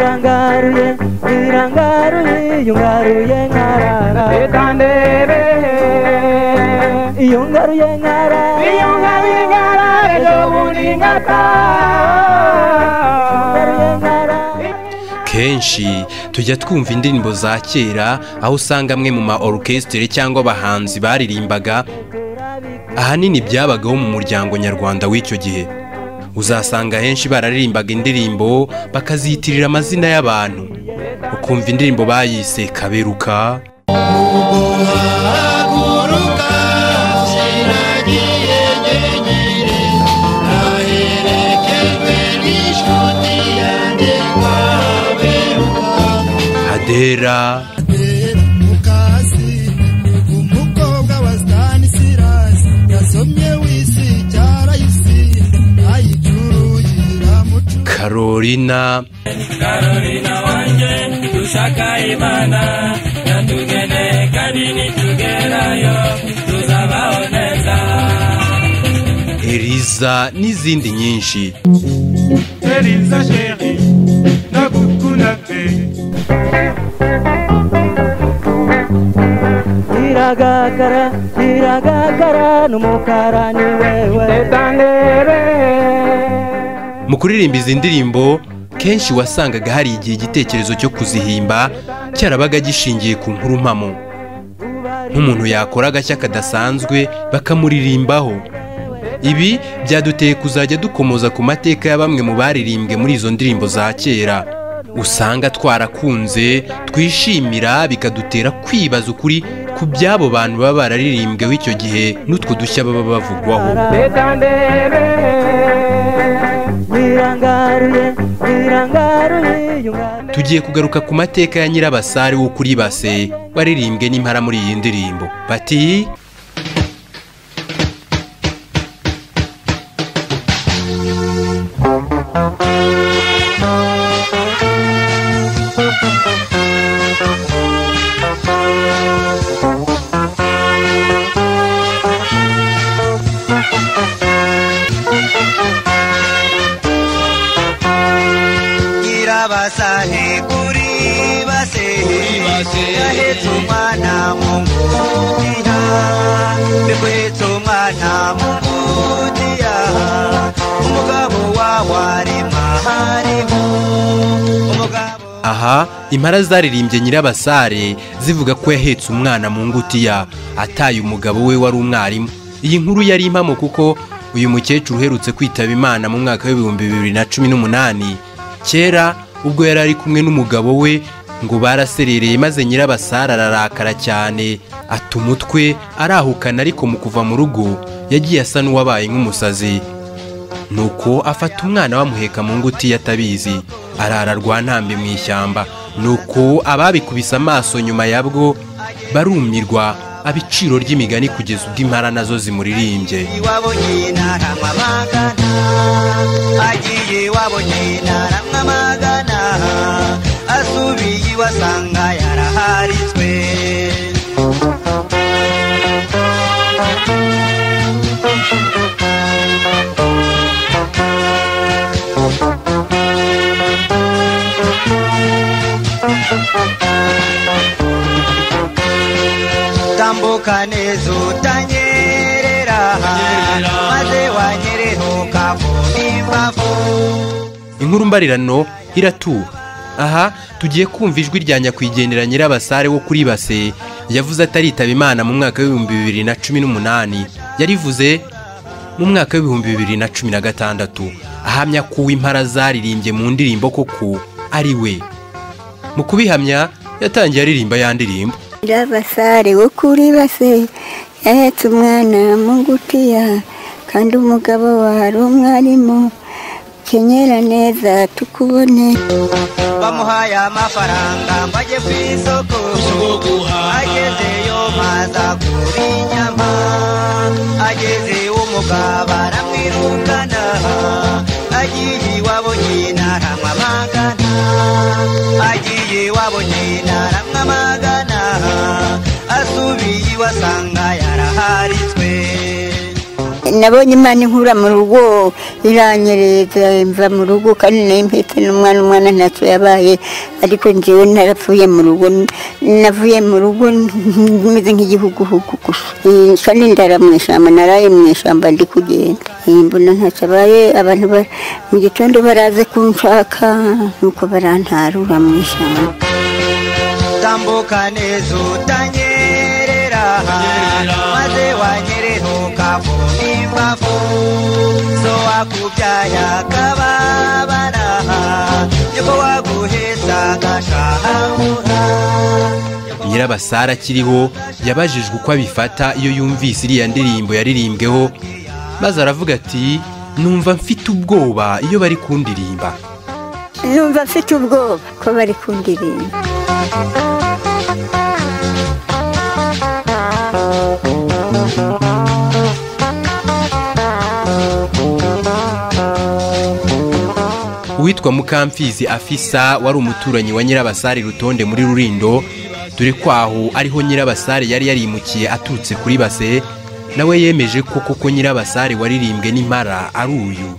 zirangaruye zirangaruye iyo ngaruye nkarara Itandebe iyo ngaruye nkarara iyo ngaruye nkarara ejo bundi ngaruye ngataha nkarara kenshi tujya twumva indirimbo za kera aho usanga amwe mu ma orukesitire cyangwa abahanzi baririmbaga ahanini byabagaho mu muryango nyarwanda w'icyo gihe uzasanga henshi bararirimbaga indirimbo bakazitirira amazina y'abantu ukumva indirimbo bayise kaberuka hadera bera mukasi umukobwa wa stanisilasi yasomye wisi cyarayisi ayicuruye iramucu karolina eliza n'izindi nyinshi Eliza chéri ndagukunda pe ziragakara ziragakara n'umukara ni wewe Itandebe mu kuririmba izi ndirimbo kenshi wasangaga hari igihe igitekerezo cyo kuzihimba cyarabaga gishingiye ku nkuru mpamo nk'umuntu yakora agashya kadasanzwe bakamuririmbaho ibi byaduteye kuzajya dukomoza ku mateka ya bamwe mu baririmbwe muri izo ndirimbo za kera usanga twarakunze twishimira bikadutera kwibaza ukuri ku by'abo bantu baba bararirimbweho icyo gihe n'utwo dushya baba bavugwaho Itandebe zirangaruye zirangaruye iyo ngaruye tugiye kugaruka ku mateka ya nyirabasare wo kuri base waririmbwe n'impara muri iyi ndirimbo bati nyirabasare kuri base yahetse umwana mu ngutiya yakwetse umwana mu ngutiya umugabo wawe ari mahariho umugabo aha impara zaririmbye nyirabasare zivuga ko yahetse umwana mu ngutiya ataye umugabo we wari umwarimu iyi nkuru yari impamo kuko uyu mukecuru uherutse kwitaba imana mu mwaka w'ibihumbi bibiri na cumi n'umunani kera ubwo yari ari kumwe n'umugabo we ngo baraserereye maze nyirabasare ararakara cyane ata umutwe arahukana ariko mu kuva mu rugo yagiye asa n'uwabaye nk'umusazi nuko afata umwana bamuheka mu ngutiya atabizi arara rwantambi mu ishyamba nuko ababikubise amaso nyuma yabwo barumirwa abiciro ry'imigani kugeza ubwo impara nazo zimuririmbye iwabo nyina aramwamagana agiye iwabo nyina aramwamagana asubiye iwe asanga yaraharitswe tambuka neza utanyerera maze wanyereruka ku nimbavu inkuru mbarirano iratuba aha tugiye kumva ijwi rya nyakwigendera nyirabasare wo kuri base yavuze ataritaba imana mu mwaka w'ibihumbi bibiri na cumi n'umunani yarivuze mu mwaka w'ibihumbi bibiri na cumi na gatandatu ahamya ko uw'impara zaririmbye mu ndirimbo koko ari we mu kubihamya yatangiye aririmba ya ndirimbo nyirabasare wo kuri base yahetse umwana mu ngutiya kandi umugabo wari umwarimu kenyera neza tukubone bamuhaye amafaranga ngo ajye ku isoko agezeyo maza kuri inyama ageze umugabo aramwirukana agiye iwabo nyina aramwamagana agiye iwabo nyina aramwamagana asubiye iwe asanga yaraharitswe nabonye imana inkura mu rugo iranyereza mva mu rugo kandi nari mpetse n'umwana umwana ntacyo yabaye ariko njyewe narapfuye mu rugo navuye mu rugo meze nk'igihuguhugu gusa Eh, kandi ndara mu ishyamba naraye mu ishyamba ndi kugenda Eh, mbona ntacyo abaye abantu ba- mu gitondo baraze kunshaka nuko barantarura mu ishyamba tambuka neza utanyerera maze wanyerenuka mu mbavu so wakubyaya kababara nyoko waguheza agashahamura nyirabasara akiriho yabajijwe uko abifata iyo yumvise iriya ndirimbo yaririmbweho maze aravuga ati numva mfite ubwoba iyo bari kundirimba numva mfite ubwoba ko bari kundirimba uwitwa mukamfizi afisa wari umuturanyi wa nyirabasare rutonde muri rurindo dore ko aho ariho nyirabasare yari yarimukiye aturutse kuri base nawe yemeje ko koko nyirabasare waririmbwe n'impara ari uyu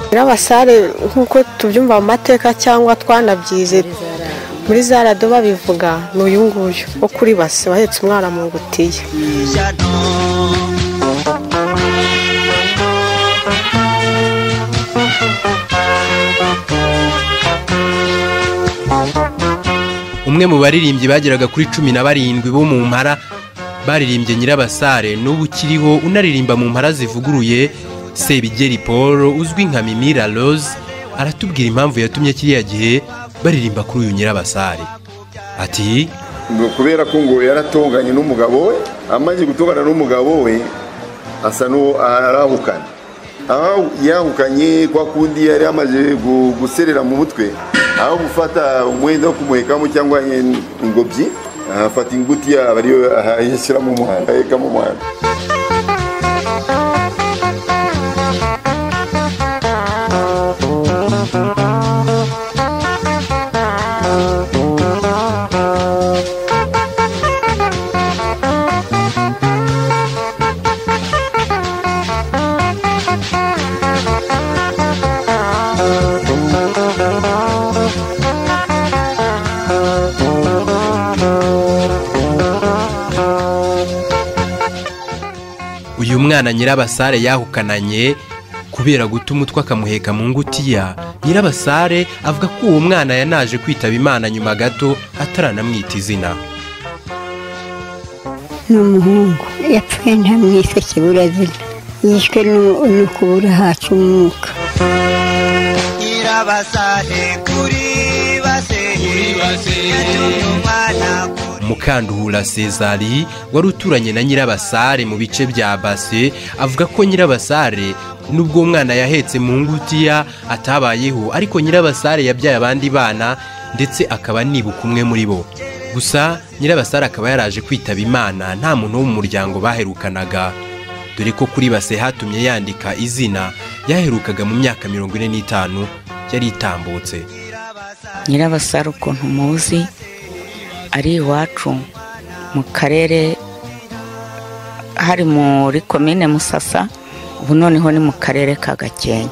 nyirabasare nk'uko tubyumva mu mateka cyangwa twanabyize muri za rado babivuga ni uyu nguyu wo kuri base wahetse umwana mu ngutiya umwe mu baririmbyi bageraga kuri cumi na barindwi bo mu mpara baririmbye nyirabasare n'ubu ukiriho unaririmba mu mpara zivuguruye sebigeri paul uzwi nka mimira rose aratubwira impamvu yatumye kiriya gihe baririmba kuri uyu nyirabasare ati ngo kubera ko ngo yaratonganye n'umugabo we amaze gutongana n'umugabo we asa n'uwo arahukana aho yahukanye kwa kundi yari yamaze gu- guserera mu mutwe aho gufata umwenda wo kumuhekamo cyangwa in- ingobyi afata inguti yaba ariyo yashyira mu muhanda aheka mu muhanda uyu mwana nyirabasare yahukananye kubera guta umutwe akamuheka mu ngutiya nyirabasare avuga ko uwo mwana yanaje kwitaba imana nyuma gato ataranamwita izina ni umuhungu yapfuye ntamwise kiburazina yishwe n'u- no kubura hacu umwuka nyirabasare kuri base yatumye umwana kuri mukanduhura sezari wari uturanye na nyirabasare mu bice bya base avuga ko nyirabasare nubwo uwo mwana yahetse mu ngutiya atabayeho ariko nyirabasare yabyaye abandi bana ndetse akaba nibuka umwe muri bo gusa nyirabasare akaba yaraje kwitaba imana nta muntu wo mu muryango baherukanaga dore ko kuri base hatumye yandika izina yaherukaga mu myaka mirongo ine n'itanu yari itambutse nyirabasare ukuntu muzi ari iwacu mu karere hari muri komine musasa ubu noneho ni mu karere ka gakenke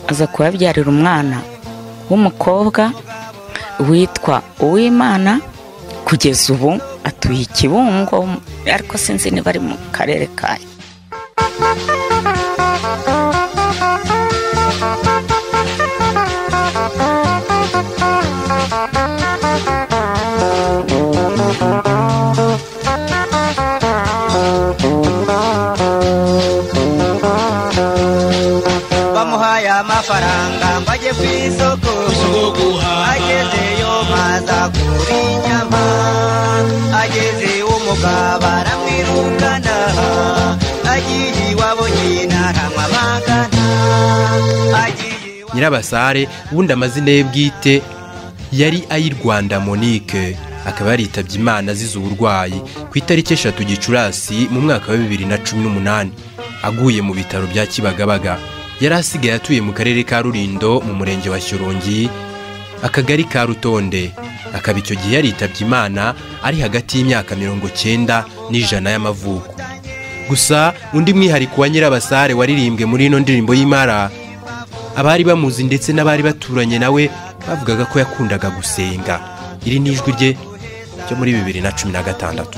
aza kubabyarira umwana w'umukobwa witwa uwimana kugeza ubu atuye i kibungo ariko sinzi niba ari mu karere kayo bamuhaye amafaranga ngo ajye ku isoko agezeyo maza kuri inyama ageze umugabo baramwirukana agiye iwabo nyina aramwamagana agiye iwabo nyirabasare ubundi amazina ye bwite yari ay'i rwanda monique akaba yaritabye imana azize uburwayi ku itariki eshatu gicurasi mu mwaka wa bibiri na cumi n'umunani aguye mu bitaro bya kibagabaga yari asigaye atuye mu karere ka rurindo mu murenge wa shyorongi akagari ka rutonde akaba icyo gihe yaritabye imana ari hagati y'imyaka mirongo cyenda n'ijana y'amavuko gusa undi mwihariko wa nyirabasare waririmbwe muri ino ndirimbo y'imara abari bamuzi ndetse n'abari baturanye nawe bavugaga ko yakundaga gusenga iri ni ijwi rye ryo muri bibiri na cumi na gatandatu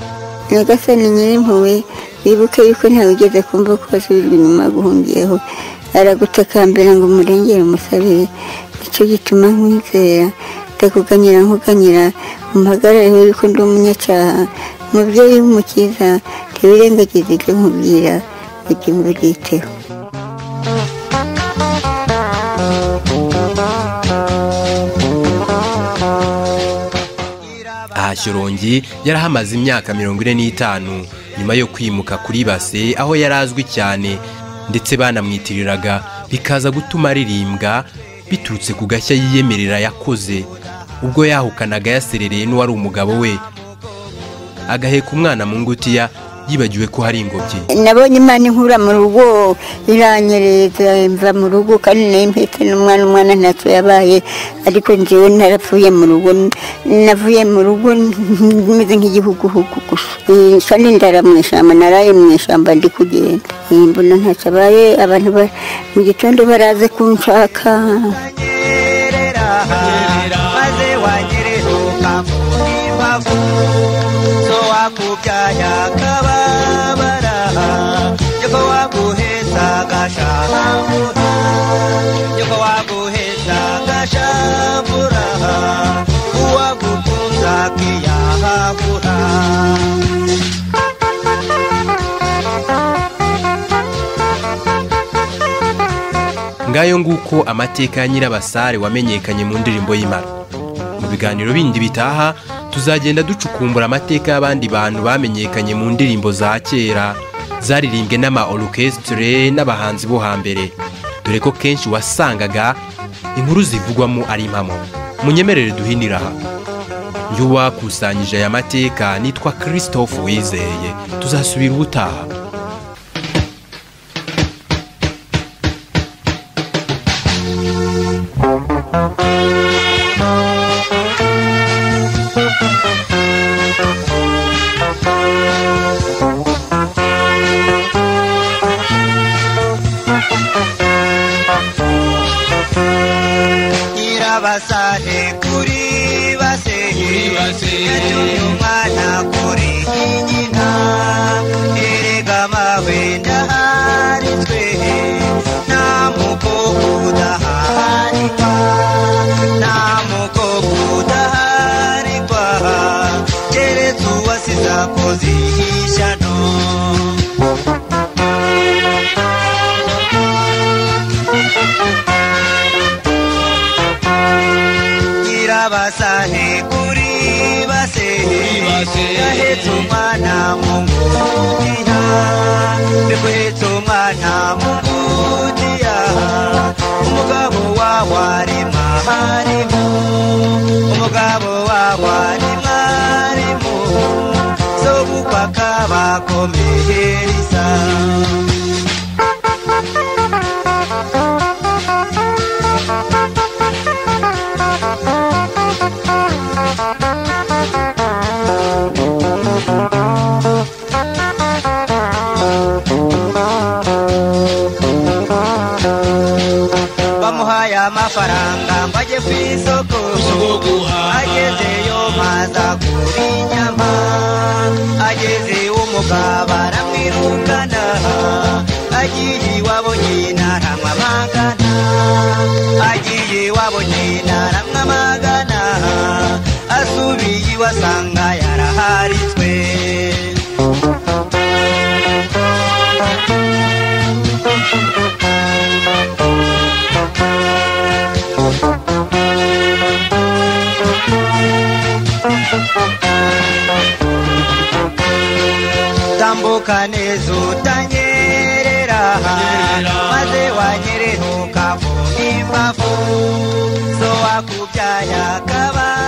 nyagasani nyirimpuwe wibuke yuko ntawe ugeze kumva ko wasubijwe inyuma guhungiyeho aragutakambira ngo umurengere umusabire nicyo gituma nkwizera ndakuganyira nkuganyira umuhagarareho yuko ndi umunyacyaha umubyeyi w'umukiza ntiwirengagize ibyo nkubwira ujye mbyiteho aha shyorongi yarahamaze imyaka mirongo ine n'itanu nyuma yo kwimuka kuri base aho yari azwi cyane ndetse banamwitiriraga bikaza gutuma aririmbwa biturutse ku gashya yiyemerera yakoze ubwo yahukanaga yaserereye n'uwari umugabo we agaheka umwana mu ngutiya yibagiwe ko hari ingobyi nabonye imana inkura mu rugo iranyereza mva mu rugo kandi nari mpetse n'umwana umwana ntacyo yabaye ariko njyewe narapfuye mu rugo navuye mu rugo meze nk'igihuguhugu gusa Eh, kandi ndara mu ishyamba naraye mu ishyamba ndi kugenda Eh, mbona ntacyo abaye abantu ba- mu gitondo baraze kunshaka maze wanyerera ukamura imbavu so wakubyanya akababara nyoko waguheza agashambura nyoko waguheza agashambura uwagukunza akiyahagura ngayo nguko amateka ya nyirabasare wamenyekanye mu ndirimbo y'imara mu biganiro bindi bitaha tuzagenda ducukumbura amateka y'abandi bantu bamenyekanye mu ndirimbo za kera zaririmbwe n'ama orchestre n'abahanzi bo hambere dore ko kenshi wasangaga inkuru zivugwamo ari impamo munyemerere duhinira aha uyu wakusanyije aya mateka nitwa christophe wizeye tuzasubira ubutaha nyirabasare kuri base yatumye umwana kuri nyina erega mawe ndaharitswe nta mukobwa udaharikwa nta mukobwa udaharikwa keretse uwasize akoze ishyano nyirabasane kuri base yahetse umwana mu ngutiya mbekuhetse umwana mu ngutiya umugabo wawe ari mwarimu umugabo wawe ari mwarimu zo gukwa kabakomereza bamuhaye amafaranga ngo ajye ku isoko agezeyo maza kuri inyama ageze umugabo aramwirukana agiye iwabo nyina aramwamagana agiye iwabo nyina aramwamagana asubiye iwe asanga yaraharitswe tambuka neza utanyerera maze wanyerenuka mu mbavu zo wakubyanya akabara